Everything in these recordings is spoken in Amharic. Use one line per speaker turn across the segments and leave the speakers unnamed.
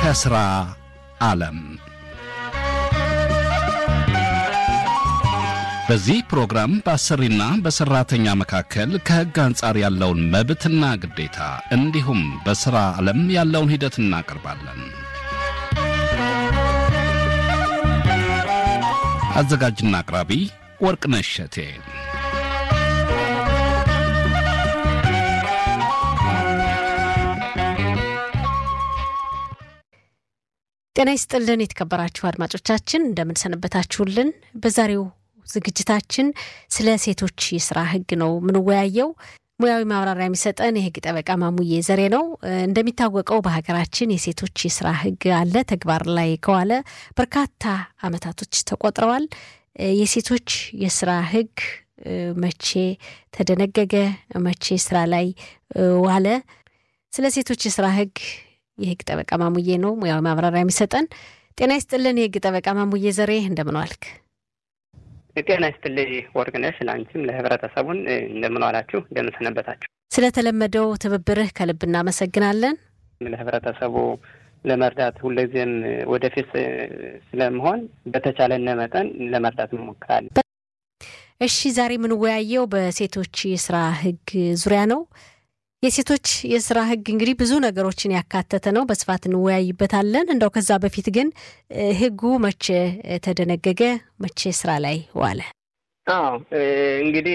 ከስራ ዓለም በዚህ ፕሮግራም በአሰሪና በሰራተኛ መካከል ከሕግ አንጻር ያለውን መብትና ግዴታ እንዲሁም በሥራ ዓለም ያለውን ሂደት እናቀርባለን። አዘጋጅና አቅራቢ ወርቅነሽ እሸቴ።
ጤና ይስጥልን የተከበራችሁ አድማጮቻችን እንደምንሰነበታችሁልን። በዛሬው ዝግጅታችን ስለ ሴቶች የስራ ህግ ነው የምንወያየው። ሙያዊ ማብራሪያ የሚሰጠን የህግ ጠበቃ ማሙዬ ዘሬ ነው። እንደሚታወቀው በሀገራችን የሴቶች የስራ ህግ አለ። ተግባር ላይ ከዋለ በርካታ አመታቶች ተቆጥረዋል። የሴቶች የስራ ህግ መቼ ተደነገገ? መቼ ስራ ላይ ዋለ? ስለ ሴቶች የስራ ህግ የህግ ጠበቃ ማሙዬ ነው ሙያዊ ማብራሪያ የሚሰጠን። ጤና ይስጥልን የህግ ጠበቃ ማሙዬ ዘሬ እንደምን ዋልክ?
ጤና ይስጥልኝ ወርቅነሽ፣ ለአንቺም ለህብረተሰቡን እንደምን ዋላችሁ፣ እንደምን ሰነበታችሁ።
ስለተለመደው ትብብርህ ከልብ እናመሰግናለን።
ለህብረተሰቡ ለመርዳት ሁልጊዜም ወደፊት ስለመሆን በተቻለነ መጠን ለመርዳት እንሞክራለን።
እሺ፣ ዛሬ የምንወያየው በሴቶች የስራ ህግ ዙሪያ ነው። የሴቶች የስራ ህግ እንግዲህ ብዙ ነገሮችን ያካተተ ነው። በስፋት እንወያይበታለን። እንደው ከዛ በፊት ግን ህጉ መቼ ተደነገገ? መቼ ስራ ላይ ዋለ?
አዎ እንግዲህ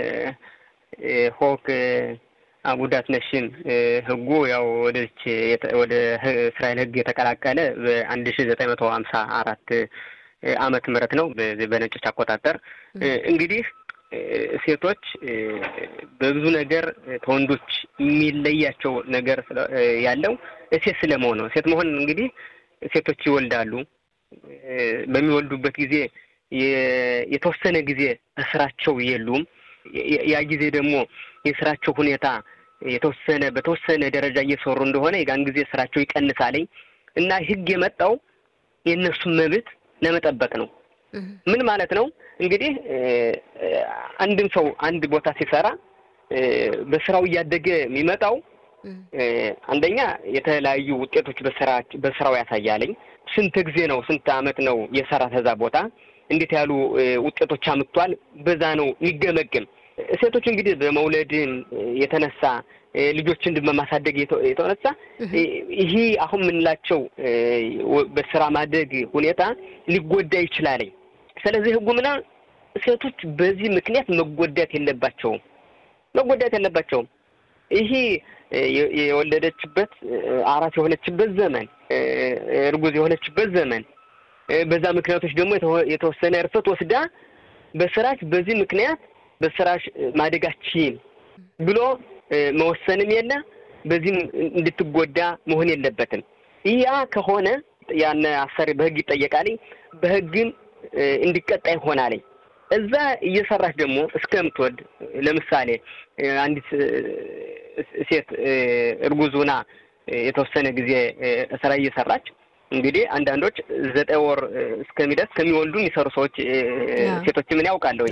ሆክ ጉዳት ነሽም ህጉ ያው ወደች ወደ እስራኤል ህግ የተቀላቀለ በአንድ ሺ ዘጠኝ መቶ ሀምሳ አራት አመት ምህረት ነው በነጮች አቆጣጠር እንግዲህ ሴቶች በብዙ ነገር ከወንዶች የሚለያቸው ነገር ያለው ሴት ስለመሆን ነው። ሴት መሆን እንግዲህ ሴቶች ይወልዳሉ። በሚወልዱበት ጊዜ የተወሰነ ጊዜ በስራቸው የሉም። ያ ጊዜ ደግሞ የስራቸው ሁኔታ የተወሰነ በተወሰነ ደረጃ እየሰሩ እንደሆነ የጋን ጊዜ ስራቸው ይቀንሳለኝ እና ህግ የመጣው የእነሱን መብት ለመጠበቅ ነው። ምን ማለት ነው? እንግዲህ አንድም ሰው አንድ ቦታ ሲሰራ በስራው እያደገ የሚመጣው አንደኛ የተለያዩ ውጤቶች በስራ በስራው ያሳያለኝ። ስንት ጊዜ ነው ስንት አመት ነው የሰራ ተዛ ቦታ እንዴት ያሉ ውጤቶች አምጥቷል፣ በዛ ነው የሚገመግም። ሴቶች እንግዲህ በመውለድም የተነሳ ልጆችን በማሳደግ የተነሳ ይሄ አሁን የምንላቸው በስራ ማደግ ሁኔታ ሊጎዳ ይችላለኝ። ስለዚህ ህጉ ምና ሴቶች በዚህ ምክንያት መጎዳት የለባቸውም መጎዳት የለባቸውም። ይሄ የወለደችበት አራስ የሆነችበት ዘመን እርጉዝ የሆነችበት ዘመን በዛ ምክንያቶች ደግሞ የተወሰነ እርፈት ወስዳ በስራሽ በዚህ ምክንያት በስራሽ ማደጋችን ብሎ መወሰንም የለ በዚህም እንድትጎዳ መሆን የለበትም። ያ ከሆነ ያን አሰሪ በህግ ይጠየቃል። በህግም እንዲቀጣ ይሆናልኝ። እዛ እየሰራች ደግሞ እስከምትወድ ለምሳሌ አንዲት ሴት እርጉዝ ሆና የተወሰነ ጊዜ ስራ እየሰራች እንግዲህ አንዳንዶች ዘጠኝ ወር እስከሚደርስ ከሚወልዱ የሚሰሩ ሰዎች ሴቶች ምን ያውቃለሁኝ።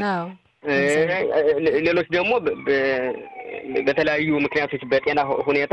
ሌሎች ደግሞ በተለያዩ ምክንያቶች በጤና ሁኔታ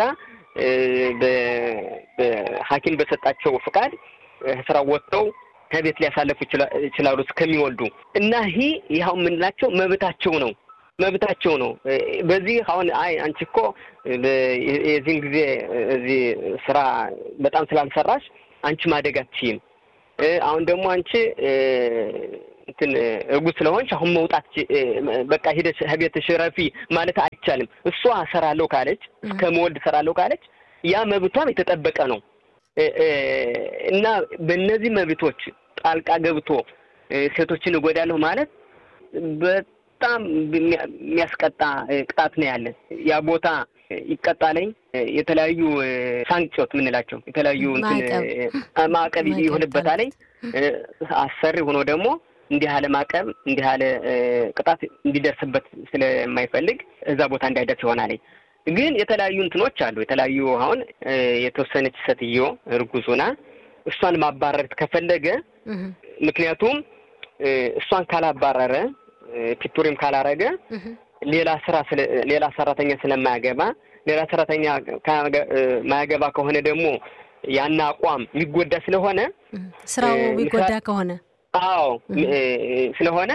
በሐኪም በሰጣቸው ፍቃድ ስራ ወጥተው ከቤት ሊያሳለፉ ይችላሉ እስከሚወልዱ እና ይህ ይኸው የምንላቸው መብታቸው ነው መብታቸው ነው። በዚህ አሁን አይ አንቺ እኮ የዚህን ጊዜ እዚህ ስራ በጣም ስላልሰራሽ አንቺ ማደግ አትችይም። አሁን ደግሞ አንቺ እንትን እርጉዝ ስለሆንሽ አሁን መውጣት በቃ ሂደሽ ከቤትሽ ረፊ ማለት አይቻልም። እሷ እሰራለሁ ካለች እስከ መወልድ እሰራለሁ ካለች ያ መብቷም የተጠበቀ ነው እና በእነዚህ መብቶች ጣልቃ ገብቶ ሴቶችን እጎዳለሁ ማለት በጣም የሚያስቀጣ ቅጣት ነው ያለን። ያ ቦታ ይቀጣለኝ የተለያዩ ሳንክጮት የምንላቸው የተለያዩ ማዕቀብ ይሆንበታለኝ። አሰሪ ሆኖ ደግሞ እንዲህ ያለ ማዕቀብ እንዲህ ያለ ቅጣት እንዲደርስበት ስለማይፈልግ እዛ ቦታ እንዳይደርስ ይሆናለኝ። ግን የተለያዩ እንትኖች አሉ። የተለያዩ አሁን የተወሰነች ሴትዮ እርጉዝ ሆና እሷን ማባረር ከፈለገ ምክንያቱም እሷን ካላባረረ ፒቱሪም ካላረገ ሌላ ስራ ሌላ ሰራተኛ ስለማያገባ ሌላ ሰራተኛ ማያገባ ከሆነ ደግሞ ያን አቋም የሚጎዳ ስለሆነ
ስራው የሚጎዳ ከሆነ
አዎ ስለሆነ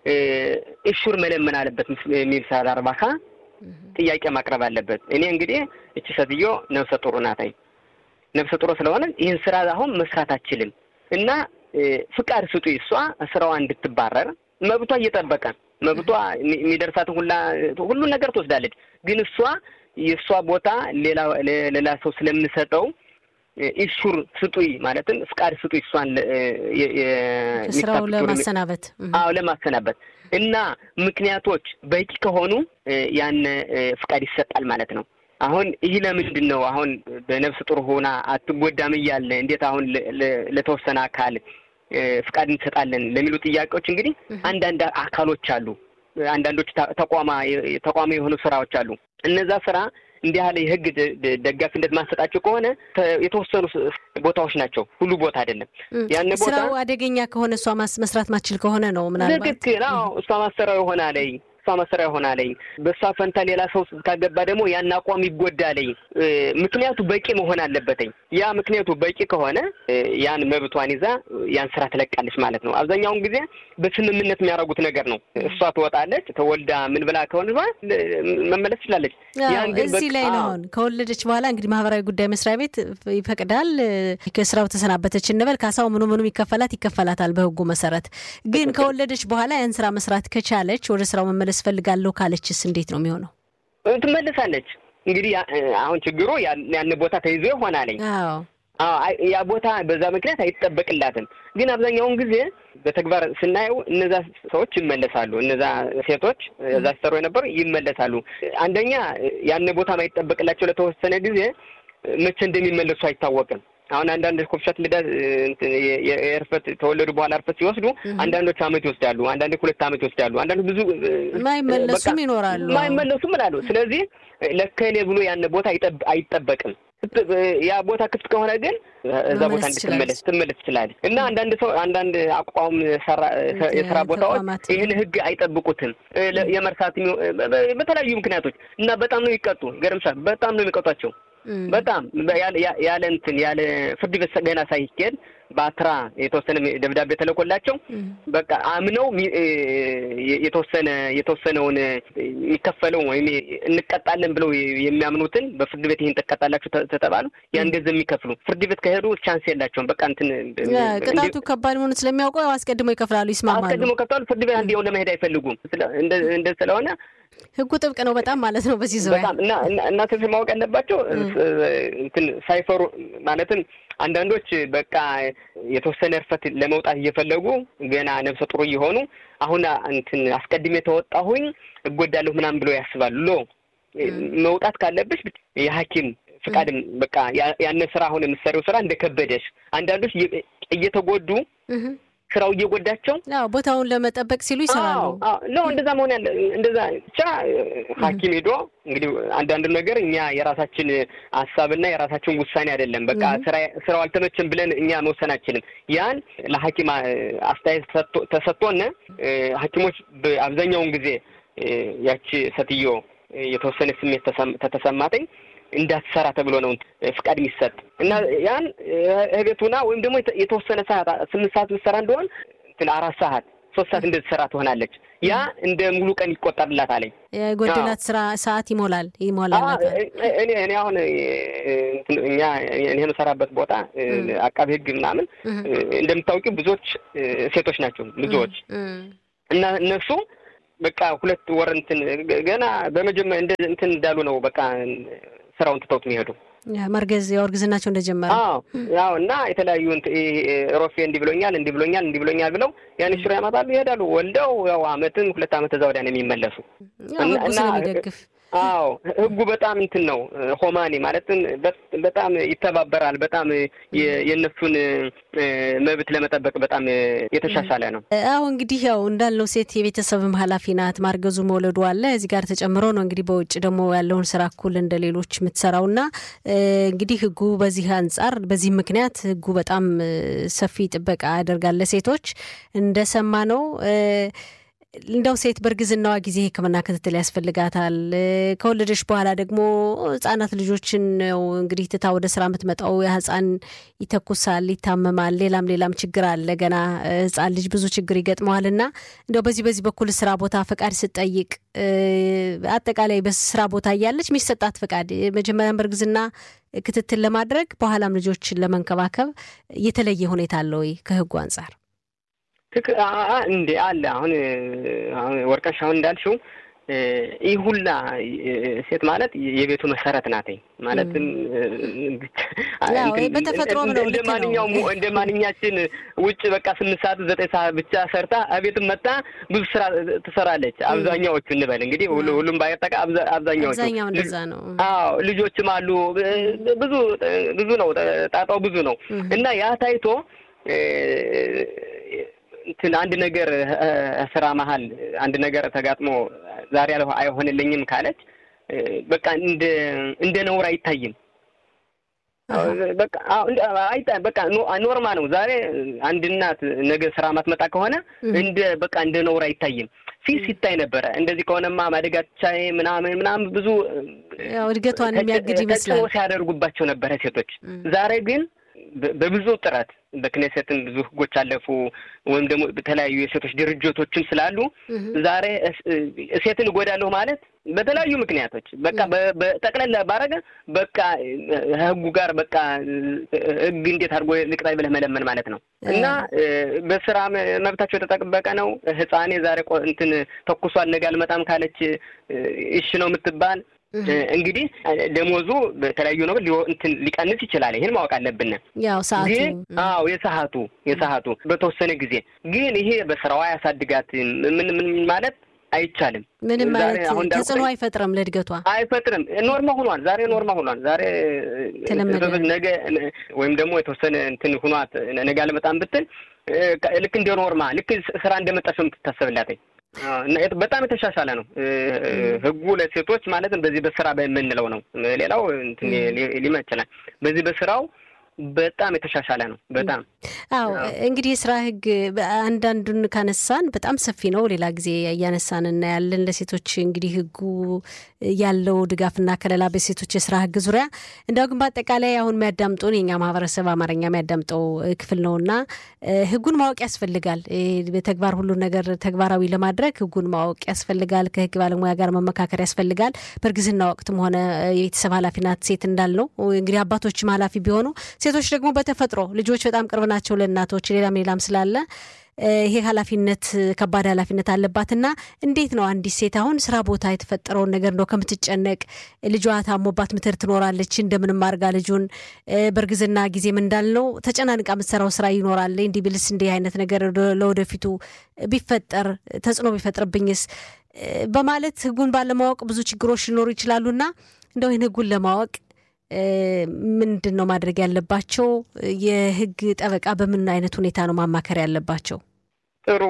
እሹር መለመን አለበት የሚል ሳል አርባካ ጥያቄ ማቅረብ አለበት። እኔ እንግዲህ እቺ ሴትዮ ነፍሰ ጡር ናታይ ነፍሰ ጡር ስለሆነ ይህን ስራ አሁን መስራት አችልም እና ፍቃድ ስጡ እሷ ስራዋ እንድትባረር መብቷ እየጠበቀ መብቷ የሚደርሳትን ሁላ ሁሉን ነገር ትወስዳለች። ግን እሷ የእሷ ቦታ ሌላ ሌላ ሰው ስለምሰጠው ኢሹር ስጡይ ማለትም ፍቃድ ስጡይ እሷን
ስራው ለማሰናበት
አዎ ለማሰናበት እና ምክንያቶች በቂ ከሆኑ ያን ፍቃድ ይሰጣል ማለት ነው። አሁን ይህ ለምንድን ነው አሁን በነፍስ ጡር ሆና አትጎዳም እያለ እንዴት አሁን ለተወሰነ አካል ፍቃድ እንሰጣለን ለሚሉ ጥያቄዎች እንግዲህ አንዳንድ አካሎች አሉ። አንዳንዶች ተቋማ ተቋሚ የሆኑ ስራዎች አሉ። እነዛ ስራ እንዲህ ያለ የህግ ደጋፊነት ማሰጣቸው ከሆነ የተወሰኑ ቦታዎች ናቸው፣ ሁሉ ቦታ አይደለም። ያን ቦታ
ስራው አደገኛ ከሆነ እሷ መስራት ማችል ከሆነ ነው ምናልባት
ትክክል። አዎ እሷ ማሰሪያው ይሆናለኝ እሷ መሰሪያ ይሆናለኝ። በእሷ ፈንታ ሌላ ሰው ካገባ ደግሞ ያን አቋም ይጎዳለኝ። ምክንያቱ በቂ መሆን አለበትኝ። ያ ምክንያቱ በቂ ከሆነ ያን መብቷን ይዛ ያን ስራ ትለቃለች ማለት ነው። አብዛኛውን ጊዜ በስምምነት የሚያደርጉት ነገር ነው። እሷ ትወጣለች፣ ተወልዳ ምን ብላ ከሆነ መመለስ ትችላለች።
እዚህ ላይ ነው አሁን ከወለደች በኋላ እንግዲህ ማህበራዊ ጉዳይ መስሪያ ቤት ይፈቅዳል። ከስራው ተሰናበተች እንበል፣ ካሳው ምኑ ምኑም ይከፈላት ይከፈላታል በህጉ መሰረት። ግን ከወለደች በኋላ ያን ስራ መስራት ከቻለች ወደ ስራው መመለስ ፈልጋለሁ ካለችስ እንዴት ነው የሚሆነው?
ትመልሳለች። እንግዲህ አሁን ችግሩ ያን ቦታ ተይዞ ይሆናለኝ። ያ ቦታ በዛ ምክንያት አይጠበቅላትም። ግን አብዛኛውን ጊዜ በተግባር ስናየው እነዛ ሰዎች ይመለሳሉ። እነዛ ሴቶች እዛ ሲሰሩ የነበሩ ይመለሳሉ። አንደኛ ያን ቦታ ማይጠበቅላቸው ለተወሰነ ጊዜ መቼ እንደሚመለሱ አይታወቅም። አሁን አንዳንድ ኮፍሻት ልዳ የእርፈት ተወለዱ በኋላ እርፈት ሲወስዱ አንዳንዶች አመት ይወስዳሉ፣ አንዳንዶች ሁለት አመት ይወስዳሉ፣ አንዳንዶች ብዙ
ማይመለሱም ይኖራሉ፣
ማይመለሱም እላሉ። ስለዚህ ለከሌ ብሎ ያን ቦታ አይጠበቅም። ያ ቦታ ክፍት ከሆነ ግን እዛ ቦታ እንድትመለስ ትመለስ ትችላለች። እና አንዳንድ ሰው አንዳንድ አቋም የስራ ቦታዎች ይህን ህግ አይጠብቁትም የመርሳት በተለያዩ ምክንያቶች እና በጣም ነው ይቀጡ። ገርምሻል። በጣም ነው የሚቀጧቸው በጣም ያለ እንትን ያለ ፍርድ ቤት ገና ሳይኬድ በአትራ የተወሰነ ደብዳቤ ተለቆላቸው በቃ አምነው የተወሰነ የተወሰነውን የሚከፈለው ወይም እንቀጣለን ብለው የሚያምኑትን በፍርድ ቤት ይህን ትቀጣላችሁ ተተባሉ ያን ገንዘብ የሚከፍሉ ፍርድ ቤት ከሄዱ ቻንስ የላቸውም። በቃ እንትን
ቅጣቱ ከባድ መሆኑ ስለሚያውቀው አስቀድሞ ይከፍላሉ፣ ይስማማሉ።
አስቀድሞ ከፍታሉ። ፍርድ ቤት አንዴውን ለመሄድ አይፈልጉም። እንደ ስለሆነ
ህጉ ጥብቅ ነው በጣም ማለት ነው። በዚህ ዙሪያ
በጣም እና እናንተ ማወቅ ያለባቸው እንትን ሳይፈሩ ማለትም አንዳንዶች በቃ የተወሰነ እርፈት ለመውጣት እየፈለጉ ገና ነፍሰ ጡር እየሆኑ አሁን እንትን አስቀድሜ ተወጣሁኝ እጎዳለሁ ምናምን ብለው ያስባሉ። ሎ መውጣት ካለብሽ የሐኪም ፍቃድም በቃ ያነ ስራ አሁን የምትሰሪው ስራ እንደከበደሽ አንዳንዶች እየተጎዱ ስራው እየጎዳቸው
ቦታውን ለመጠበቅ ሲሉ ይሰራሉ።
ነው እንደዛ መሆን ያለ እንደዛ ብቻ ሐኪም ሄዶ እንግዲህ አንዳንዱ ነገር እኛ የራሳችን ሀሳብና የራሳችን ውሳኔ አይደለም። በቃ ስራው አልተመቸም ብለን እኛ መወሰን አንችልም። ያን ለሐኪም አስተያየት ተሰጥቶን ሐኪሞች አብዛኛውን ጊዜ ያቺ ሴትዮ የተወሰነ ስሜት ተተሰማተኝ እንዳትሰራ ተብሎ ነው ፍቃድ የሚሰጥ እና ያን እቤቱና ወይም ደግሞ የተወሰነ ሰዓት ስምንት ሰዓት ምትሰራ እንደሆን አራት ሰዓት ሶስት ሰዓት እንደተሰራ ትሆናለች። ያ እንደ ሙሉ ቀን ይቆጠርላት አለኝ።
የጎደላት ስራ ሰዓት ይሞላል ይሞላል።
እኔ እኔ አሁን እኛ እኔ የምሰራበት ቦታ አቃቤ ሕግ ምናምን እንደምታውቂው ብዙዎች ሴቶች ናቸው ብዙዎች እና እነሱ በቃ ሁለት ወር እንትን ገና በመጀመሪያ እንደ እንትን እንዳሉ ነው በቃ ስራውን ትተውት የሚሄዱ
መርገዝ ያው እርግዝናቸው እንደጀመረ
አዎ ያው እና የተለያዩ ሮፌ እንዲህ ብሎኛል እንዲህ ብሎኛል እንዲህ ብሎኛል ብለው ያን ሽሮ ያመጣሉ ይሄዳሉ። ወልደው ያው አመትን ሁለት አመት እዛ ወዲያ ነው የሚመለሱ
እና
ስለሚደግፍ አዎ ህጉ በጣም እንትን ነው ሆማኒ ማለትም በጣም ይተባበራል። በጣም የእነሱን መብት ለመጠበቅ በጣም የተሻሻለ ነው።
አዎ እንግዲህ ያው እንዳልነው ሴት የቤተሰብም ኃላፊ ናት። ማርገዙ መውለዱ አለ እዚህ ጋር ተጨምሮ ነው እንግዲህ በውጭ ደግሞ ያለውን ስራ እኩል እንደ ሌሎች የምትሰራው እና እንግዲህ ህጉ በዚህ አንጻር በዚህ ምክንያት ህጉ በጣም ሰፊ ጥበቃ ያደርጋል ለሴቶች እንደሰማ ነው። እንደው ሴት በእርግዝናዋ ጊዜ ሕክምና ክትትል ያስፈልጋታል። ከወለደች በኋላ ደግሞ ህጻናት ልጆችን ነው እንግዲህ ትታ ወደ ስራ የምትመጣው። ያ ህጻን ይተኩሳል፣ ይታመማል፣ ሌላም ሌላም ችግር አለ። ገና ህጻን ልጅ ብዙ ችግር ይገጥመዋል እና እንደው በዚህ በዚህ በኩል ስራ ቦታ ፈቃድ ስትጠይቅ አጠቃላይ በስራ ቦታ እያለች የሚሰጣት ፈቃድ መጀመሪያም በእርግዝና ክትትል ለማድረግ በኋላም ልጆችን ለመንከባከብ የተለየ ሁኔታ አለ ወይ ከህጉ አንጻር?
ትክ እንዴ አለ። አሁን አሁን ወርቀሽ አሁን እንዳልሽው ይህ ሁላ ሴት ማለት የቤቱ መሰረት ናትኝ። ማለትም
በተፈጥሮም ነው
እንደ ማንኛውም እንደ ማንኛችን ውጭ በቃ ስምንት ሰዓት ዘጠኝ ሰዓት ብቻ ሰርታ እቤትም መጣ ብዙ ስራ ትሰራለች። አብዛኛዎቹ እንበል እንግዲህ ሁሉም ባይጠቃ አብዛኛዎቹ
አብዛኛው እንደዛ ነው።
አዎ ልጆችም አሉ። ብዙ ብዙ ነው ጣጣው ብዙ ነው እና ያ ታይቶ እንትን አንድ ነገር ስራ መሀል አንድ ነገር ተጋጥሞ ዛሬ አይሆንልኝም ካለች በቃ እንደ እንደ ነውር አይታይም። በቃ በቃ ኖርማ ነው። ዛሬ አንድ እናት ነገ ስራ ማትመጣ ከሆነ እንደ በቃ እንደ ነውር አይታይም። ፊት ሲታይ ነበረ። እንደዚህ ከሆነማ ማደጋቻ ምናምን ምናምን ብዙ
እድገቷን የሚያግድ ይመስላል
ሲያደርጉባቸው ነበረ ሴቶች። ዛሬ ግን በብዙ ጥረት በክኔሴትም ብዙ ህጎች አለፉ፣ ወይም ደግሞ በተለያዩ የሴቶች ድርጅቶችም ስላሉ ዛሬ ሴትን እጎዳለሁ ማለት በተለያዩ ምክንያቶች በቃ በጠቅለላ ባረገ በቃ ህጉ ጋር በቃ ህግ እንዴት አድርጎ ልቅጣይ ብለህ መለመን ማለት ነው። እና በስራ መብታቸው የተጠበቀ ነው። ህፃኔ ዛሬ እንትን ተኩሷል ነገ አልመጣም ካለች እሺ ነው የምትባል እንግዲህ ደሞዙ በተለያዩ ነው እንትን ሊቀንስ ይችላል። ይህን ማወቅ አለብን።
ያው ሰዓቱ
ግን አዎ የሰዓቱ የሰዓቱ በተወሰነ ጊዜ ግን ይሄ በስራዋ ያሳድጋት ምን ምን ማለት አይቻልም።
ምንም ማለት ተጽዕኖ አይፈጥርም፣ ለእድገቷ
አይፈጥርም። ኖርማ ሆኗል። ዛሬ ኖርማ ሆኗል። ዛሬ ነገ ወይም ደግሞ የተወሰነ እንትን ሁኗት ነገ አልመጣም ብትል ልክ እንደ ኖርማ ልክ ስራ እንደመጣች ነው የምትታሰብላትኝ። በጣም የተሻሻለ ነው ህጉ ለሴቶች ማለትም በዚህ በስራ በምንለው ነው። ሌላው ሊመ ይችላል። በዚህ በስራው በጣም የተሻሻለ ነው። በጣም
አዎ። እንግዲህ የስራ ህግ አንዳንዱን ካነሳን በጣም ሰፊ ነው። ሌላ ጊዜ እያነሳን እናያለን። ለሴቶች እንግዲህ ህጉ ያለው ድጋፍና ከለላ በሴቶች የስራ ህግ ዙሪያ እንዲያው ግን በአጠቃላይ አሁን የሚያዳምጡን የኛ ማህበረሰብ አማርኛ የሚያዳምጠው ክፍል ነው እና ህጉን ማወቅ ያስፈልጋል። በተግባር ሁሉን ነገር ተግባራዊ ለማድረግ ህጉን ማወቅ ያስፈልጋል። ከህግ ባለሙያ ጋር መመካከር ያስፈልጋል። በእርግዝና ወቅትም ሆነ የቤተሰብ ኃላፊ ናት ሴት እንዳልነው እንግዲህ አባቶችም ኃላፊ ቢሆኑ ሴቶች ደግሞ በተፈጥሮ ልጆች በጣም ቅርብ ናቸው ለእናቶች ሌላም ሌላም ስላለ ይሄ ኃላፊነት ከባድ ኃላፊነት አለባትና እንዴት ነው አንዲት ሴት አሁን ስራ ቦታ የተፈጠረውን ነገር እንደው ከምትጨነቅ ልጇ ታሞባት ምትር ትኖራለች እንደምንም አድርጋ ልጁን በእርግዝና ጊዜም እንዳልነው ተጨናንቃ የምትሰራው ስራ ይኖራል። እንዲህ ብልስ እንዲህ አይነት ነገር ለወደፊቱ ቢፈጠር ተጽዕኖ ቢፈጥርብኝስ በማለት ህጉን ባለማወቅ ብዙ ችግሮች ሊኖሩ ይችላሉና እንደው ይህን ህጉን ለማወቅ ምንድን ነው ማድረግ ያለባቸው? የህግ ጠበቃ በምን አይነት ሁኔታ ነው ማማከር ያለባቸው?
ጥሩ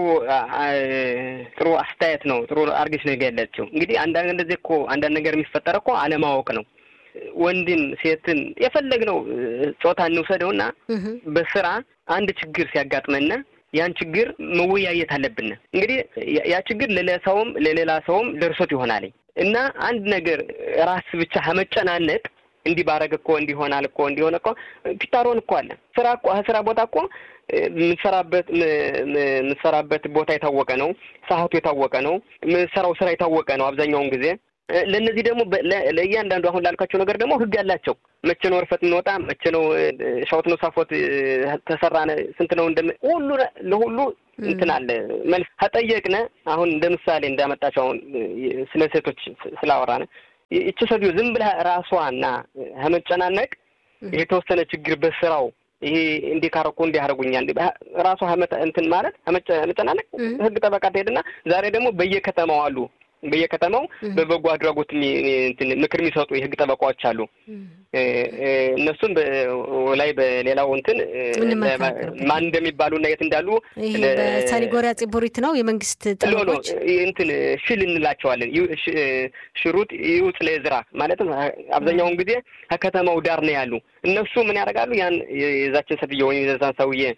ጥሩ አስተያየት ነው። ጥሩ አርገሽ ነው የገለጽሽው። እንግዲህ አንዳንድ እንደዚህ እኮ አንዳንድ ነገር የሚፈጠር እኮ አለማወቅ ነው። ወንድን ሴትን የፈለግነው ጾታ እንውሰደውና በስራ አንድ ችግር ሲያጋጥመና ያን ችግር መወያየት አለብን። እንግዲህ ያ ችግር ለሌላ ሰውም ለሌላ ሰውም ደርሶት ይሆናል እና አንድ ነገር ራስ ብቻ ከመጨናነቅ እንዲህ ባረግ እኮ እንዲሆናል እኮ እንዲሆነ እኮ ፒታሮን እኮ አለ። ስራ እኮ ስራ ቦታ እኮ የምትሰራበት የምትሰራበት ቦታ የታወቀ ነው። ሰዓቱ የታወቀ ነው። የምትሰራው ስራ የታወቀ ነው አብዛኛውን ጊዜ። ለእነዚህ ደግሞ ለእያንዳንዱ አሁን ላልካቸው ነገር ደግሞ ህግ አላቸው። መቼ ነው እርፈት እንወጣ፣ መቼ ነው ሻወት ነው ሳፎት ተሰራ፣ ስንት ነው እንደም ሁሉ ለሁሉ እንትን አለ መልስ ከጠየቅነ አሁን እንደ ምሳሌ እንዳመጣቸው አሁን ስለ ሴቶች ስላወራነ ይቺ ሰውዬው ዝም ብላ ራሷና ከመጨናነቅ የተወሰነ ችግር በስራው ይሄ እንዲህ ካረኩ እንዲህ አደረጉኛል ራሷ እንትን ማለት መጨናነቅ ህግ ጠበቃ ትሄድና ዛሬ ደግሞ በየከተማው አሉ በየከተማው በበጎ አድራጎት ምክር የሚሰጡ የህግ ጠበቃዎች አሉ። እነሱም ላይ በሌላው እንትን ማን እንደሚባሉ እና የት እንዳሉ
ሳኒጎሪያ ጽቡሪት ነው የመንግስት ጠበቆች
እንትን ሽል እንላቸዋለን። ሽሩጥ ይውጥ ለዝራ ማለትም አብዛኛውን ጊዜ ከከተማው ዳር ነው ያሉ። እነሱ ምን ያደርጋሉ? ያን የዛችን ሴትዮ ወይም የዛን ሰውዬ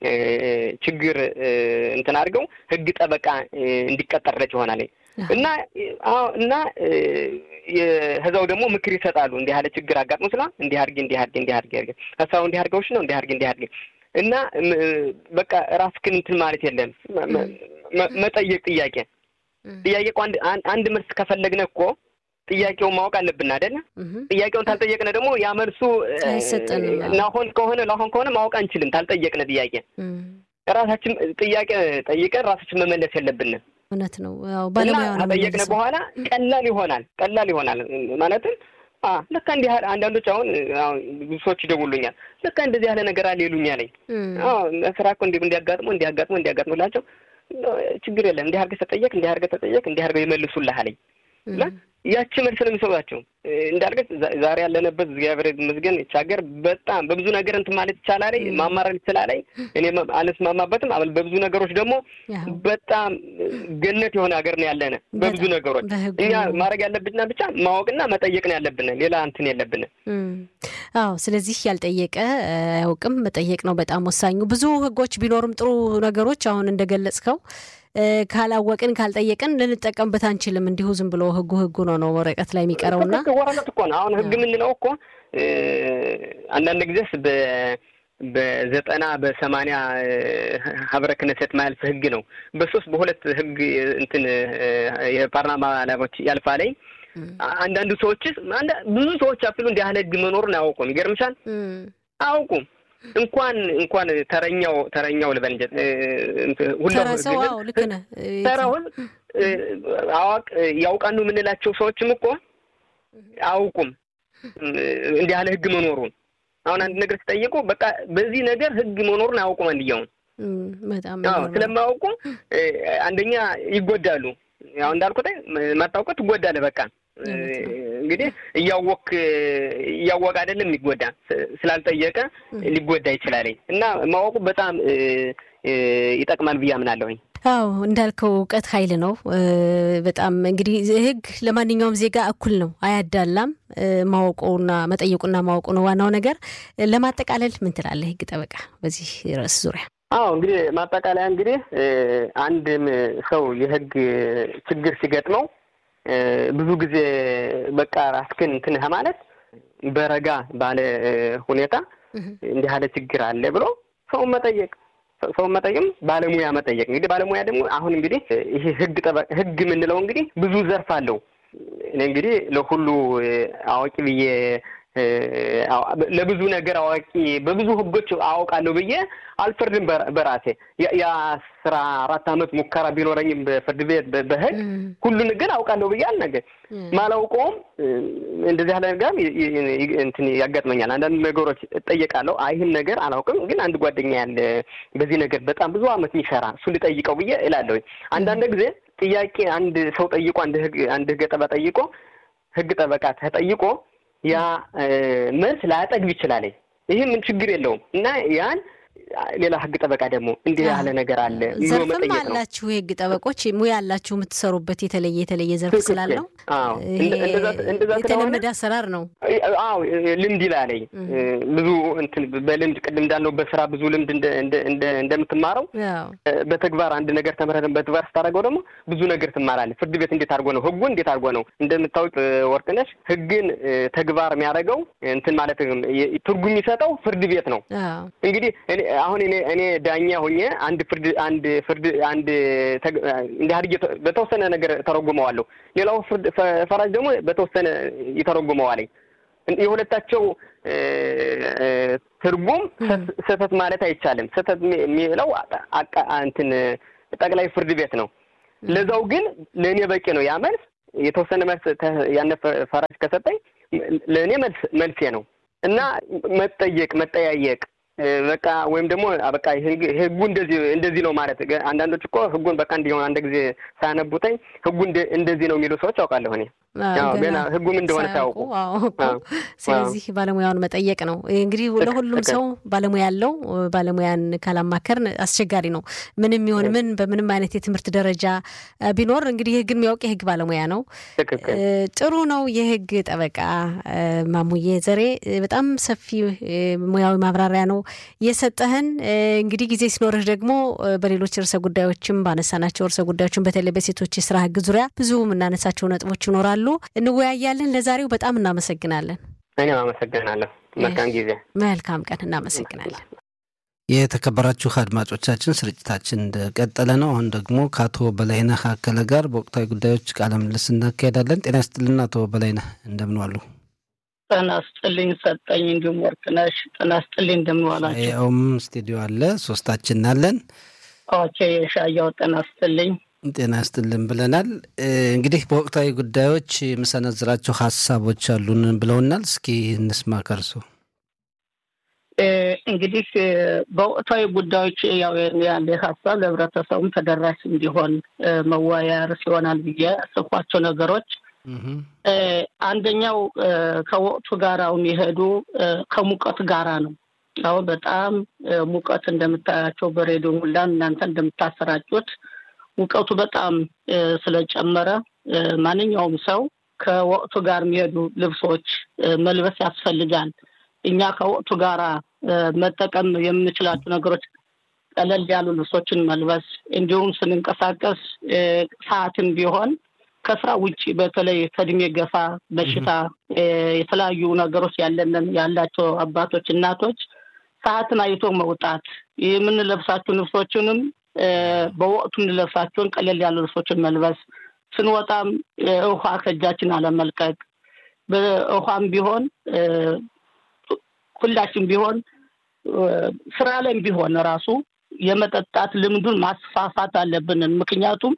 ችግር እንትን አድርገው ህግ ጠበቃ እንዲቀጠርለት ይሆናል እና እና ህዛው ደግሞ ምክር ይሰጣሉ። እንዲህ ያለ ችግር አጋጥሞ ስላ እንዲህ አድርጌ እንዲህ አድርጌ እንዲህ አድርጌ አድርጌ ሀሳቡ እንዲህ አድርገውሽ ነው እንዲህ አድርጌ እንዲህ አድርጌ እና በቃ ራስህን እንትን ማለት የለም መጠየቅ ጥያቄ ጥያቄ እኮ አንድ መልስ ከፈለግነ እኮ ጥያቄውን ማወቅ አለብን አይደለ? ጥያቄውን ታልጠየቅነ ደግሞ ያ መልሱ ናሆን ከሆነ ላሆን ከሆነ ማወቅ አንችልም። ታልጠየቅነ ጥያቄ ራሳችን ጥያቄ ጠይቀን ራሳችን መመለስ የለብንም።
እውነት ነው።
እና ከጠየቅነ በኋላ ቀላል ይሆናል። ቀላል ይሆናል ማለትም ልካ እንዲህ አንዳንዶች አሁን ብዙ ሰዎች ይደውሉኛል። ልካ እንደዚህ ያለ ነገር አለ ይሉኛል። ስራ እኮ እንዲ እንዲያጋጥሞ እንዲያጋጥሞ እንዲያጋጥሞላቸው ችግር የለም እንዲህ አድርገህ ተጠየቅ እንዲህ አድርገህ ተጠየቅ እንዲህ አድርገህ ይመልሱልህ አለኝ። ያቺ መልስ ነው የሚሰጧቸው። እንዳልገት ዛሬ ያለንበት እግዚአብሔር ይመስገን ይህች ሀገር በጣም በብዙ ነገር እንትን ማለት ይቻላል፣ ማማረር ይችላል። እኔ አልስማማበትም። በብዙ ነገሮች ደግሞ በጣም ገነት የሆነ ሀገር ነው ያለነ በብዙ ነገሮች። እኛ ማድረግ ያለብንና ብቻ ማወቅና መጠየቅ ነው ያለብን፣ ሌላ እንትን የለብን።
አዎ፣ ስለዚህ ያልጠየቀ አያውቅም። መጠየቅ ነው በጣም ወሳኙ። ብዙ ህጎች ቢኖሩም ጥሩ ነገሮች አሁን እንደገለጽከው ካላወቅን ካልጠየቅን ልንጠቀምበት አንችልም። እንዲሁ ዝም ብሎ ህጉ ህጉ ነው ነው ወረቀት ላይ የሚቀረውና
ወረቀት እኮ ነው። አሁን ህግ የምንለው እኮ አንዳንድ ጊዜስ በዘጠና በሰማንያ ሀብረ ክነሴት ማያልፍ ህግ ነው። በሶስት በሁለት ህግ እንትን የፓርላማ ላቦች ያልፋ ላይ አንዳንዱ ሰዎች ብዙ ሰዎች አፍሉ እንዲህ ያህል ህግ መኖሩን አያውቁም። ይገርምሻል፣ አያውቁም እንኳን እንኳን ተረኛው ተረኛው ልበል እንጂ ተራውን አዋቅ ያውቃሉ የምንላቸው ሰዎችም እኮ አያውቁም እንዲህ ያለ ህግ መኖሩን። አሁን አንድ ነገር ሲጠይቁ በቃ በዚህ ነገር ህግ መኖሩን አያውቁም። አንድያውን ስለማያውቁ አንደኛ ይጎዳሉ። ያው እንዳልኩት ማታውቀው ትጎዳለህ። በቃ እንግዲህ እያወክ እያወቀ አይደለም የሚጎዳ ስላልጠየቀ ሊጎዳ ይችላል። እና ማወቁ በጣም ይጠቅማል ብዬ አምናለሁኝ።
አዎ እንዳልከው እውቀት ኃይል ነው። በጣም እንግዲህ ህግ ለማንኛውም ዜጋ እኩል ነው፣ አያዳላም። ማወቁና መጠየቁና ማወቁ ነው ዋናው ነገር። ለማጠቃለል ምን ትላለህ ህግ ጠበቃ በዚህ ርዕስ ዙሪያ?
አዎ እንግዲህ ማጠቃለያ እንግዲህ አንድም ሰው የህግ ችግር ሲገጥመው ብዙ ጊዜ በቃ ራስክን እንትን ማለት በረጋ ባለ ሁኔታ እንዲህ ያለ ችግር አለ ብሎ ሰውን መጠየቅ ሰውን መጠየቅም ባለሙያ መጠየቅ። እንግዲህ ባለሙያ ደግሞ አሁን እንግዲህ ይሄ ህግ ጠበቅ ህግ የምንለው እንግዲህ ብዙ ዘርፍ አለው። እኔ እንግዲህ ለሁሉ አዋቂ ብዬ ለብዙ ነገር አዋቂ በብዙ ህጎች አውቃለሁ ብዬ አልፈርድም። በራሴ የአስራ አራት አመት ሙከራ ቢኖረኝም በፍርድ ቤት በህግ ሁሉን ግን አውቃለሁ ብዬ አልነገር ማላውቀውም እንደዚህ ያለ ነገር እንትን ያጋጥመኛል። አንዳንድ ነገሮች እጠየቃለሁ። አይ ይህን ነገር አላውቅም፣ ግን አንድ ጓደኛ ያለ በዚህ ነገር በጣም ብዙ አመት የሚሰራ እሱ ልጠይቀው ብዬ እላለሁ። አንዳንድ ጊዜ ጥያቄ አንድ ሰው ጠይቆ አንድ ህግ አንድ ህግ ጠበቃ ጠይቆ ህግ ጠበቃ ተጠይቆ ያ መልስ ላያጠግብ ይችላል። ይህ ምን ችግር የለውም እና ያን ሌላ ህግ ጠበቃ ደግሞ እንዲህ ያለ ነገር አለ
ዘርፍም አላችሁ የህግ ጠበቆች ሙያ ያላችሁ የምትሰሩበት የተለየ የተለየ ዘርፍ ስላለው የተለመደ አሰራር ነው።
አዎ ልምድ ይላለኝ ብዙ እንትን በልምድ ቅድም እንዳልነው በስራ ብዙ ልምድ እንደምትማረው በተግባር አንድ ነገር ተምረን በተግባር ስታደርገው ደግሞ ብዙ ነገር ትማራለህ። ፍርድ ቤት እንዴት አድርጎ ነው ህጉን እንዴት አድርጎ ነው እንደምታውቅ ወርቅነሽ ህግን ተግባር የሚያደርገው እንትን ማለት ትርጉም የሚሰጠው ፍርድ ቤት ነው። እንግዲህ አሁን እኔ እኔ ዳኛ ሆኜ አንድ ፍርድ አንድ ፍርድ አንድ እንዲህ አድርጌ በተወሰነ ነገር ተረጉመዋለሁ። ሌላው ፍርድ ፈራጅ ደግሞ በተወሰነ ይተረጉመዋለኝ። የሁለታቸው ትርጉም ስህተት ማለት አይቻልም። ስህተት የሚለው እንትን ጠቅላይ ፍርድ ቤት ነው። ለዛው ግን ለእኔ በቂ ነው ያ መልስ። የተወሰነ መልስ ያነ ፈራጅ ከሰጠኝ ለእኔ መልስ መልሴ ነው እና መጠየቅ መጠያየቅ በቃ ወይም ደግሞ በቃ ህጉ እንደዚህ እንደዚህ ነው ማለት አንዳንዶች እኮ ህጉን በቃ እንዲሆን አንድ ጊዜ ሳያነቡተኝ ህጉ እንደዚህ ነው የሚሉ ሰዎች አውቃለሁ እኔ ገና ህጉም እንደሆነ ሳያውቁ
ስለዚህ ባለሙያውን መጠየቅ ነው እንግዲህ ለሁሉም ሰው ባለሙያ ያለው ባለሙያን ካላማከርን አስቸጋሪ ነው። ምንም ይሁን ምን በምንም አይነት የትምህርት ደረጃ ቢኖር እንግዲህ ህግን የሚያውቅ የህግ ባለሙያ ነው። ጥሩ ነው። የህግ ጠበቃ ማሙዬ ዘሬ በጣም ሰፊ ሙያዊ ማብራሪያ ነው የሰጠህን። እንግዲህ ጊዜ ሲኖርህ ደግሞ በሌሎች ርዕሰ ጉዳዮችም ባነሳናቸው ርዕሰ ጉዳዮችም በተለይ በሴቶች የስራ ህግ ዙሪያ ብዙ የምናነሳቸው ነጥቦች ይኖራሉ፣ እንወያያለን። ለዛሬው በጣም እናመሰግናለን።
እኔም አመሰግናለሁ። መልካም ጊዜ፣
መልካም ቀን። እናመሰግናለን።
የተከበራችሁ አድማጮቻችን ስርጭታችን እንደቀጠለ ነው። አሁን ደግሞ ከአቶ በላይነህ አከለ ጋር በወቅታዊ ጉዳዮች ቃለ ምልልስ እናካሄዳለን። ጤና ይስጥልን አቶ በላይነህ እንደምን ዋሉ?
ጤና ይስጥልኝ ሰጠኝ፣ እንዲሁም ወርቅነሽ ጤና ይስጥልኝ እንደምን ዋላችሁ?
ያውም ስቱዲዮ አለ ሶስታችን አለን።
ኦኬ የሻያው ጤና ይስጥልኝ
ጤና ይስጥልን ብለናል። እንግዲህ በወቅታዊ ጉዳዮች የምሰነዝራቸው ሀሳቦች አሉን ብለውናል። እስኪ እንስማ ከርሶ።
እንግዲህ በወቅታዊ ጉዳዮች ያው ያለ ሀሳብ ለህብረተሰቡም ተደራሽ እንዲሆን መወያያ ርዕስ ይሆናል ብዬ ያሰብኳቸው ነገሮች አንደኛው ከወቅቱ ጋር የሚሄዱ ከሙቀት ጋራ ነው። አሁን በጣም ሙቀት እንደምታያቸው በሬዲዮ ሁላ እናንተ እንደምታሰራጩት ሙቀቱ በጣም ስለጨመረ ማንኛውም ሰው ከወቅቱ ጋር የሚሄዱ ልብሶች መልበስ ያስፈልጋል። እኛ ከወቅቱ ጋራ መጠቀም የምንችላቸው ነገሮች ቀለል ያሉ ልብሶችን መልበስ እንዲሁም ስንንቀሳቀስ ሰዓትን ቢሆን ከስራ ውጭ በተለይ ከእድሜ ገፋ በሽታ የተለያዩ ነገሮች ያለንን ያላቸው አባቶች፣ እናቶች ሰዓትን አይቶ መውጣት የምንለብሳቸው ልብሶችንም በወቅቱ እንለብሳቸውን ቀለል ያሉ ልብሶችን መልበስ ስንወጣም ውሃ ከእጃችን አለመልቀቅ በውሃም ቢሆን ሁላችን ቢሆን ስራ ላይም ቢሆን ራሱ የመጠጣት ልምዱን ማስፋፋት አለብንን። ምክንያቱም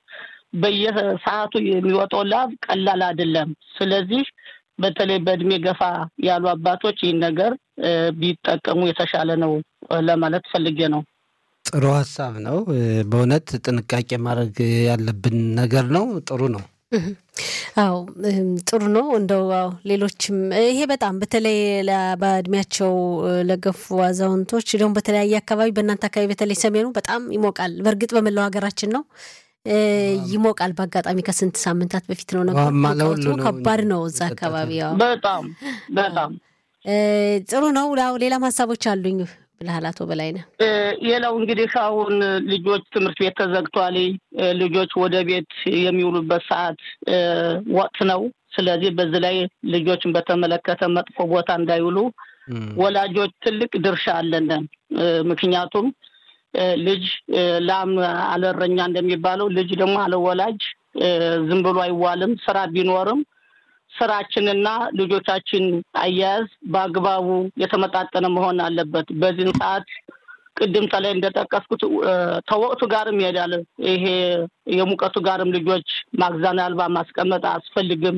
በየሰዓቱ የሚወጣው ላብ ቀላል አይደለም። ስለዚህ በተለይ በእድሜ ገፋ ያሉ አባቶች ይህን ነገር ቢጠቀሙ የተሻለ ነው ለማለት ፈልጌ ነው።
ጥሩ ሀሳብ ነው። በእውነት ጥንቃቄ ማድረግ ያለብን ነገር ነው። ጥሩ ነው።
አዎ ጥሩ ነው። እንደው ሌሎችም ይሄ በጣም በተለይ በእድሜያቸው ለገፉ አዛውንቶች ደግሞ በተለያየ አካባቢ በእናንተ አካባቢ በተለይ ሰሜኑ በጣም ይሞቃል። በእርግጥ በመላው ሀገራችን ነው ይሞቃል። በአጋጣሚ ከስንት ሳምንታት በፊት ነው ነበር። ከባድ ነው እዛ አካባቢ።
በጣም በጣም
ጥሩ ነው። ሌላም ሀሳቦች አሉኝ ብልሃል አቶ በላይነህ።
ሌላው እንግዲህ አሁን ልጆች ትምህርት ቤት ተዘግቷል። ልጆች ወደ ቤት የሚውሉበት ሰዓት ወቅት ነው። ስለዚህ በዚህ ላይ ልጆችን በተመለከተ መጥፎ ቦታ እንዳይውሉ ወላጆች ትልቅ ድርሻ አለን። ምክንያቱም ልጅ ላም አለረኛ እንደሚባለው ልጅ ደግሞ አለወላጅ ዝም ብሎ አይዋልም። ስራ ቢኖርም ስራችንና ልጆቻችን አያያዝ በአግባቡ የተመጣጠነ መሆን አለበት። በዚህን ሰዓት ቅድም ተላይ እንደጠቀስኩት ተወቅቱ ጋርም ይሄዳል። ይሄ የሙቀቱ ጋርም ልጆች ማግዛን አልባ ማስቀመጥ አያስፈልግም።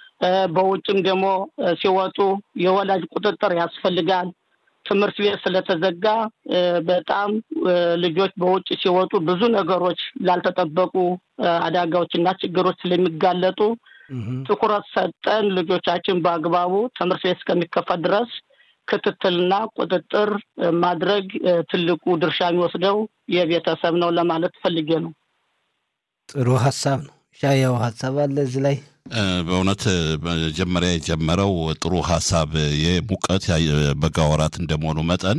በውጭም ደግሞ ሲወጡ የወላጅ ቁጥጥር ያስፈልጋል። ትምህርት ቤት ስለተዘጋ በጣም ልጆች በውጭ ሲወጡ ብዙ ነገሮች ላልተጠበቁ አደጋዎች እና ችግሮች ስለሚጋለጡ ትኩረት ሰጠን ልጆቻችን በአግባቡ ትምህርት ቤት እስከሚከፈት ድረስ ክትትልና ቁጥጥር ማድረግ ትልቁ ድርሻ የሚወስደው የቤተሰብ ነው ለማለት ፈልጌ ነው።
ጥሩ ሀሳብ ነው። ሻያው ሀሳብ አለ እዚህ ላይ
በእውነት መጀመሪያ የጀመረው ጥሩ ሀሳብ የሙቀት በጋ ወራት እንደመሆኑ መጠን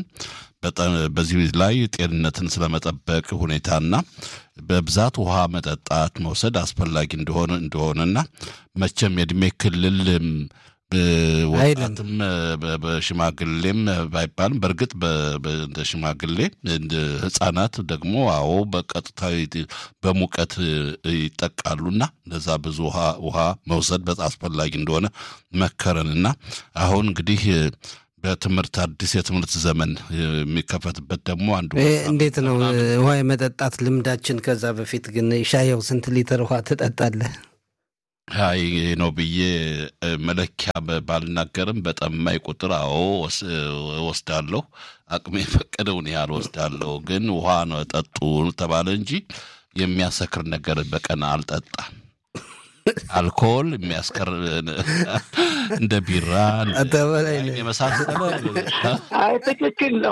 በዚህ ላይ ጤንነትን ስለመጠበቅ ሁኔታና በብዛት ውሃ መጠጣት መውሰድ አስፈላጊ እንደሆነ እንደሆነና መቼም የእድሜ ክልል ወጣትም በሽማግሌም ባይባልም በእርግጥ እንደ ሽማግሌ ህጻናት ደግሞ አዎ በቀጥታ በሙቀት ይጠቃሉና ለዛ ብዙ ውሃ መውሰድ በጣም አስፈላጊ እንደሆነ መከረንና አሁን እንግዲህ በትምህርት አዲስ የትምህርት ዘመን የሚከፈትበት ደግሞ አንዱ
እንዴት ነው ውሃ የመጠጣት ልምዳችን? ከዛ በፊት ግን ሻየው ስንት ሊትር ውሃ ትጠጣለህ?
አይ ነው ብዬ መለኪያ ባልናገርም በጠማኝ ቁጥር አዎ ወስዳለሁ። አቅሜ የፈቀደውን ያህል ወስዳለሁ። ግን ውሃ ነው ጠጡ ተባለ እንጂ የሚያሰክር ነገር በቀን አልጠጣም። አልኮል የሚያስቀር እንደ ቢራ
አቶ በላይነህ
የመሳሰለ
አይ ትክክል ነው፣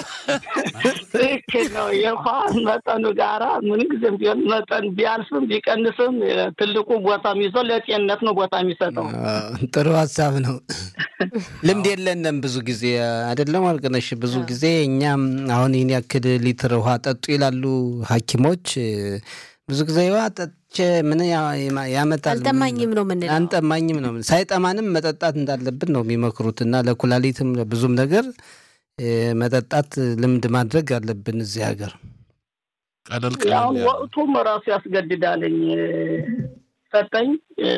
ትክክል ነው። የውሃ መጠኑ ጋራ ምንጊዜም ቢሆን መጠን ቢያልፍም ቢቀንስም ትልቁ ቦታ የሚይዘው ለጤንነት ነው ቦታ የሚሰጠው።
ጥሩ ሀሳብ ነው። ልምድ የለንም ብዙ ጊዜ አይደለም ወርቅነሽ። ብዙ ጊዜ እኛም አሁን ይህን ያክል ሊትር ውሃ ጠጡ ይላሉ ሐኪሞች ብዙ ጊዜ ውሃ ጠጥቼ ምን ያ- ያመጣል
አልጠማኝም ነው የምንለው።
አንጠማኝም ነው ሳይጠማንም መጠጣት እንዳለብን ነው የሚመክሩት እና ለኩላሊትም ለብዙም ነገር እ፣ መጠጣት ልምድ ማድረግ አለብን እዚህ ሀገር።
ቀለል
አሁን
ቀለል ያለ
ወቅቱም ራሱ ያስገድዳለኝ ሰጠኝ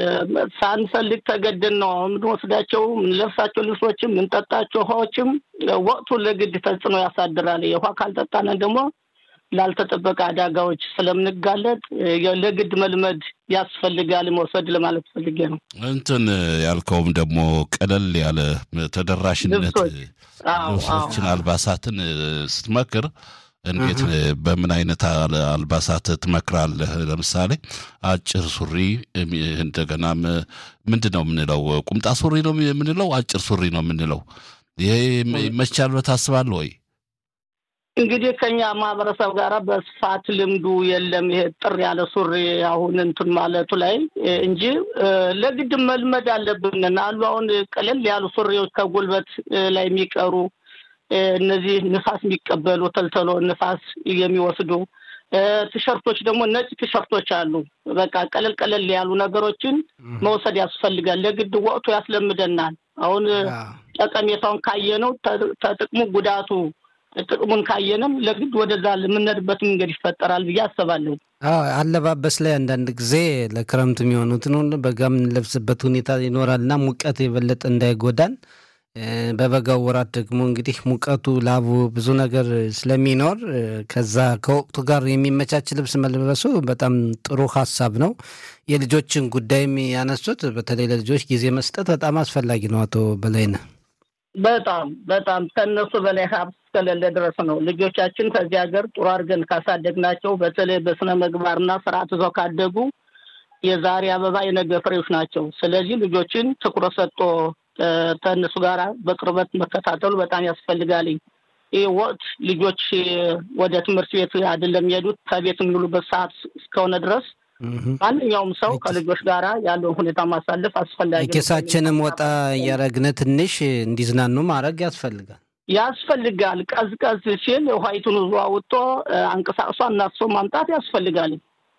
ሳንፈልግ ተገድን ነው አሁን የምንወስዳቸው የምንለብሳቸው ልብሶችም የምንጠጣቸው ውሃዎችም ወቅቱ ለግድ ተጽዕኖ ያሳድራል። የውሃ ካልጠጣን ደግሞ ላልተጠበቀ አደጋዎች ስለምንጋለጥ ለግድ መልመድ ያስፈልጋል መውሰድ ለማለት ፈልጌ ነው።
እንትን ያልከውም ደግሞ ቀለል ያለ ተደራሽነት
ልብሶች። አዎ፣
ልብሶችን
አዎ።
አልባሳትን እ፣ ስትመክር እንዴት እ፣ በምን አይነት አል- አልባሳት ትመክራለህ? ለምሳሌ አጭር ሱሪ እም፣ እንደገናም እ፣ ምንድን ነው የምንለው? ቁምጣ ሱሪ ነው የምንለው? አጭር ሱሪ ነው የምንለው? ይሄ ይመቻል ብለህ ታስባለህ ወይ?
እንግዲህ ከኛ ማህበረሰብ ጋር በስፋት ልምዱ የለም። ይሄ ጥር ያለ ሱሪ አሁን እንትን ማለቱ ላይ እ፣ እንጂ እ፣ ለግድ መልመድ አለብን አሉ። አሁን ቀለል ያሉ ሱሪዎች ከጉልበት እ፣ ላይ የሚቀሩ እ፣ እነዚህ ንፋስ የሚቀበሉ ተልተሎ ንፋስ የሚወስዱ እ፣ ቲሸርቶች ደግሞ ነጭ ቲሸርቶች አሉ። በቃ ቀለል ቀለል ያሉ ነገሮችን መውሰድ ያስፈልጋል። ለግድ ወቅቱ ያስለምደናል። አሁን ጠቀሜታውን ካየነው ተ- ተጥቅሙ ጉዳቱ ጥቅሙን ካየንም ለግድ ወደዛ የምንሄድበት መንገድ ይፈጠራል ብዬ አስባለሁ።
አዎ አለባበስ ላይ አንዳንድ ጊዜ ለክረምት የሚሆኑትን ሁሉ በጋ የምንለብስበት ሁኔታ ይኖራልና ሙቀት የበለጠ እንዳይጎዳን እ፣ በበጋው ወራት ደግሞ እንግዲህ ሙቀቱ ላቡ ብዙ ነገር ስለሚኖር እ፣ ከዛ ከወቅቱ ጋር የሚመቻች ልብስ መልበሱ በጣም ጥሩ ሀሳብ ነው። የልጆችን ጉዳይም ያነሱት በተለይ ለልጆች ጊዜ መስጠት በጣም አስፈላጊ ነው። አቶ በላይነህ
በጣም በጣም ከእነሱ በላይ ሀብት እስከሌለ ድረስ ነው። ልጆቻችን ከዚህ ሀገር ጥሩ አድርገን ካሳደግናቸው በተለይ በስነ ምግባርና ስርዓት ይዘው ካደጉ የዛሬ አበባ የነገ ፍሬዎች ናቸው። ስለዚህ ልጆችን ትኩረት ሰጥቶ እ፣ ከእነሱ ጋር በቅርበት መከታተሉ በጣም ያስፈልጋል። ይህ ወቅት ልጆች እ፣ ወደ ትምህርት ቤት አይደለም የሚሄዱት ከቤት የሚውሉበት ሰዓት እስከሆነ ድረስ
እህም።
ማንኛውም ሰው ከልጆች ጋራ ያለውን ሁኔታ ማሳለፍ አስፈላጊ ነው።
ኬሳችንም ወጣ እያረግነ ትንሽ እንዲዝናኑ ማድረግ ያስፈልጋል።
ያስፈልጋል። ቀዝቀዝ ሲል ውሃይቱን ዙ አውጥቶ እ፣ አንቀሳቅሶ እናፍሶ ማምጣት ያስፈልጋል።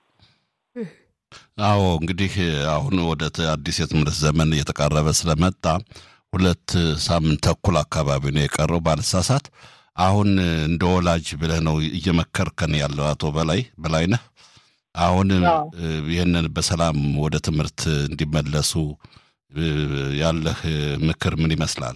አዎ እንግዲህ አሁን ወደ ተ- አዲስ የትምህርት ዘመን እየተቃረበ ስለመጣ ሁለት ሳምንት ተኩል አካባቢ ነው የቀረው ባልሳሳት። አሁን እንደ ወላጅ ብለህ ነው እየመከርከን ያለው አቶ በላይ በላይነህ። አሁን
አዎ።
እ፣ ይህንን በሰላም ወደ ትምህርት እንዲመለሱ እ፣ ያለህ ምክር ምን ይመስላል?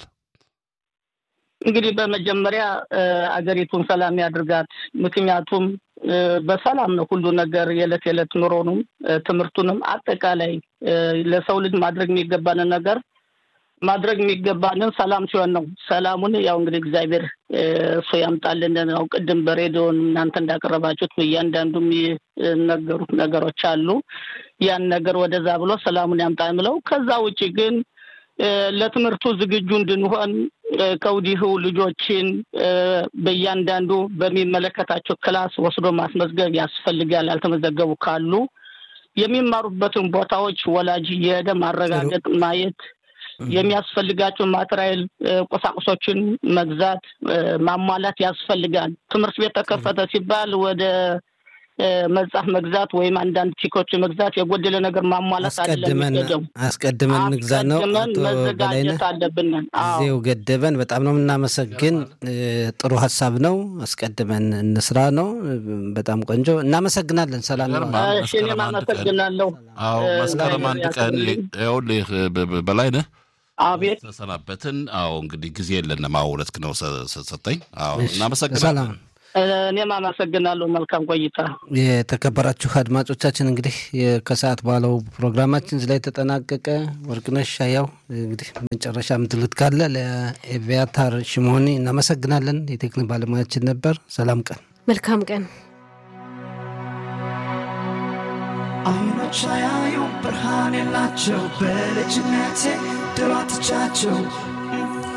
እንግዲህ በመጀመሪያ እ፣ አገሪቱን ሰላም ያድርጋት። ምክንያቱም እ፣ በሰላም ነው ሁሉ ነገር የዕለት የዕለት ኑሮንም እ፣ ትምህርቱንም አጠቃላይ እ፣ ለሰው ልጅ ማድረግ የሚገባንን ነገር ማድረግ የሚገባንን ሰላም ሲሆን ነው። ሰላሙን ያው እንግዲህ እግዚአብሔር እ፣ እሱ ያምጣልን። ያው ቅድም በሬዲዮን እናንተ እንዳቀረባችሁት እያንዳንዱ የሚነገሩት ነገሮች አሉ። ያን ነገር ወደዛ ብሎ ሰላሙን ያምጣ የምለው ከዛ ውጭ ግን እ፣ ለትምህርቱ ዝግጁ እንድንሆን እ፣ ከወዲሁ ልጆችን እ፣ በእያንዳንዱ በሚመለከታቸው ክላስ ወስዶ ማስመዝገብ ያስፈልጋል። ያልተመዘገቡ ካሉ የሚማሩበትን ቦታዎች ወላጅ እየሄደ ማረጋገጥ፣ ማየት የሚያስፈልጋቸው ማቴሪያል እ፣ ቁሳቁሶችን መግዛት እ፣ ማሟላት ያስፈልጋል። ትምህርት ቤት ተከፈተ ሲባል ወደ እ፣ መጽሐፍ መግዛት ወይም አንዳንድ ቲኮች መግዛት የጎደለ ነገር ማሟላት አይደለም
አስቀድመን
የሚገደው።
አስቀድመን ንግዛ ነው።
አስቀድመን
አቶ በላይነህ
መዘጋጀት አለብን። አዎ
ጊዜው ገደበን። በጣም ነው የምናመሰግን። እ፣ ጥሩ ሀሳብ ነው። አስቀድመን እንስራ ነው። እ፣ በጣም ቆንጆ እናመሰግናለን። ሰላም ነው።
ይገርማል።
እሺ፣ እኔም
መስከረም አንድ ቀን
አመሰግናለሁ።
አዎ
እ፣
መስከረም አንድ ቀን
ያክብርልኝ።
ይኸውልህ በ- በ- በላይነህ
አቤት
ተሰናበትን። አዎ እንግዲህ ጊዜ የለንም። አዎ ሁለት ነው ሰ- ሰ- ሰጠኝ። አዎ
እሺ፣
እናመሰግናለን።
ሰላም
እ፣ እኔም አመሰግናለሁ። መልካም ቆይታ።
የተከበራችሁ አድማጮቻችን እንግዲህ የ- ከሰዓት ባለው ፕሮግራማችን እዚህ ላይ ተጠናቀቀ። ወርቅነሽ ሻያው እንግዲህ መጨረሻ ምትሉት ካለ ለኤቪያታር ሽሞኒ እናመሰግናለን። የቴክኒክ ባለሙያችን ነበር። ሰላም ቀን።
መልካም ቀን
አይኖች አያዩ ብርሃን የላቸው በልጅነቴ ድሯትቻቸው